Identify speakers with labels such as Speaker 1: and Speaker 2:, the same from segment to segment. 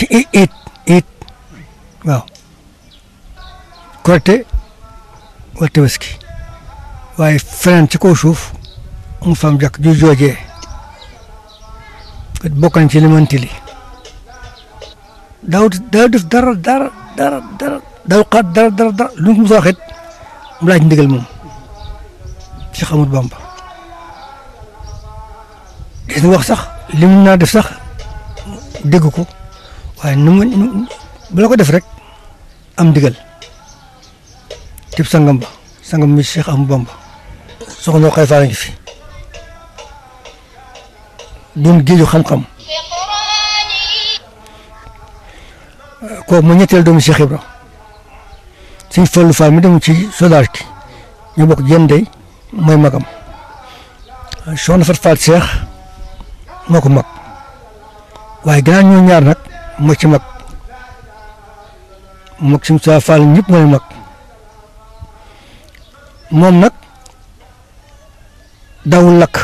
Speaker 1: ci it it it waaw korite wala tabaski waaye feneen ci kaw suuf mu fam jàkk ju joojee bokk nañ ci limanti li daaw daaw def dara dara dara dara daaw xaat dara dara dara lu mu soo waxit mu laaj ndigal moom ci xamut Bamba gis nga wax sax li mu naa def sax dégg ko waaye nu mu bu la ko def rek am ndigal tib sangam ba sangam mi Cheikh Ahmadou Bamba soxna xay faa ngi fi doon géeju xam-xam kooku mu ñetteel doomu Cheikh Ibra suñ Fallu Fall mi dem ci sodaar ki ñu bokk jën dey mooy magam soxna Fat Fall Cheikh moo ko mag waaye gannaaw ñoo ñaar nag moo ci mag mag suñ sa Fall ñëpp mooy mag moom nag dawul lakk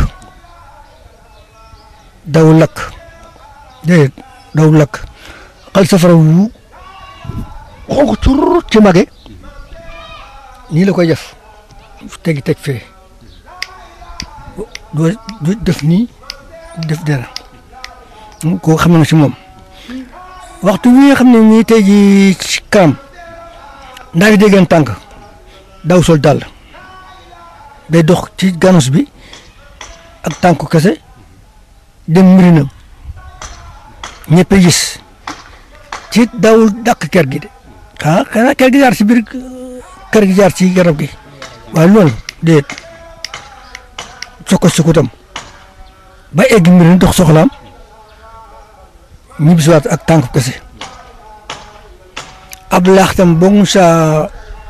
Speaker 1: dawul lakk déedéet dawul lakk xal safara wu xonq tur ci mage nii la koy def tegi teg fee doo def nii def dara koo xam na si moom waxtu wi nga xam ne nii tey jii ci kanam ndaa fi déggeen tànk daw sol dàll day dox ci ganus bi ak tànku kese dem mirinam ñëpp gis ci dawul dàq kër gi de ah xanaa kër gi jaar ci biir kër gi jaar ci garab gi waaye loolu déet soko sukutam ba egg mirin dox soxlaam ñibbisiwaat ak tànku kese ab laaxtam boo mu saa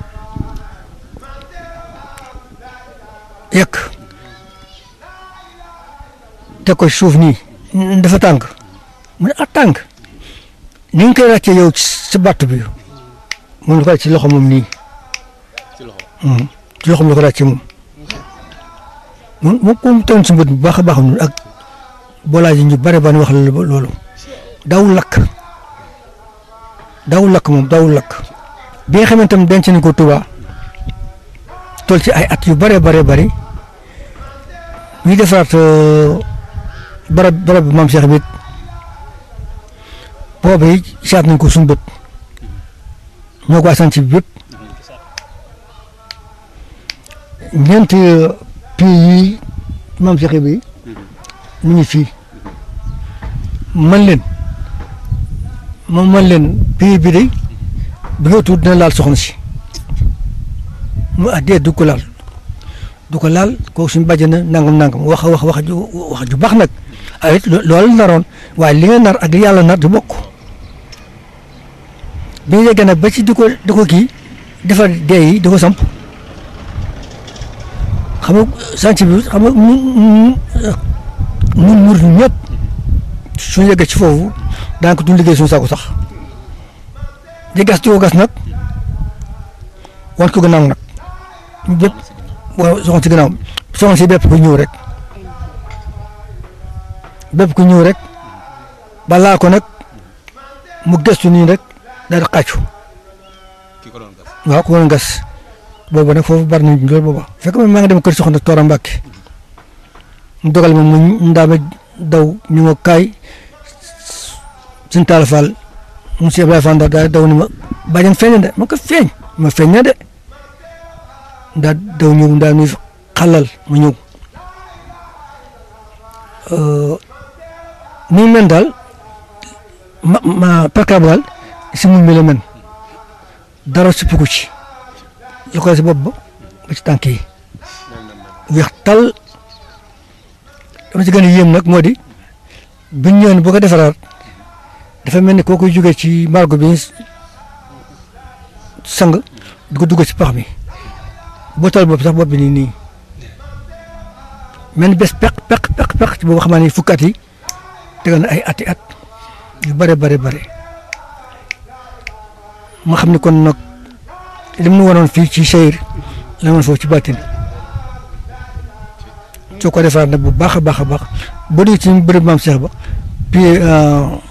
Speaker 1: yekk te ko suuf nii dafa tànk mu ne ah tànk ni nga koy ràccee yow ci batt bi mu ne ko ci loxo moom nii ci loxo la ko ràccee moom moom moom comme toon si mbët bu baax a baax noonu ak boolaa ji ñu bare ba wax la loolu daawul lakk daawul lakk moom daawul lakk bi nga xamante ne denc nañ ko Tuubaa toll ci ay at yu bare bare bari ñuy defaraat barab barab bi maam Cheikh bi boobu yi saat nañ ko suñu bët ñoo ko asan ci bépp ñeenti pays yi maam Cheikh bi mu ngi fii man leen moom man leen pays bi de bi nga tuut dina laal soxna si mu ah dee du ko laal du ko laal kooku suñu bàjjana nangam nangam wax wax wax ju wax ju baax nag ay it loolu naroon waaye li nga nar ak li yàlla nar du bokk bi ñu yeggee nag ba ci di ko di ko kii defar dee yi di ko samp xam nga sànci bi xam nga mun mun mur ñëpp suñu yeggee ci foofu daan ko duñ liggéey suñu saako sax di gas di ko gas nag wan ko gannaaw nag bépp waaw soxna si gannaaw soxna si bépp ku ñëw rek bépp ku ñëw rek balaa ko nag mu gëstu nii rek daal di xàccu waaw ku doon gas boobu nag foofu bari nañ loolu booba fekk man maa ngi dem kër soxna Toora Mbàkke mu dogal ma mu ndaama daw ñu ma kaay suñu taal faal monsieur Ibrahima Fall daal daw ni ma bàjjen feeñ de ma ko feeñ ma feeñ na de daa daw ñëw daa nuy xalal ma ñëw ni men daal ma ma perkab daal si mu mel men dara suppiku ci lu ko si bopp ba ba ci tànk yi weex tal dama ci gën a yéem nag moo di biñ ñëwoon boo ko defaraat dafa mel ni koo koy jógee ci margo bi sang di ko dugg ci pax mi boo tal bopp sax bopp bi nii nii mel ni bés peq peq peq peq ci boobu xam ne fukki at yi tegal na ay ati at yu bare bare bare ma xam ne kon nag li mu waroon fii ci seyir la woon foofu ci bàttin soo ko defaat nag bu baax a baax a baax boo dee ci bërëb maam Cheikh ba puis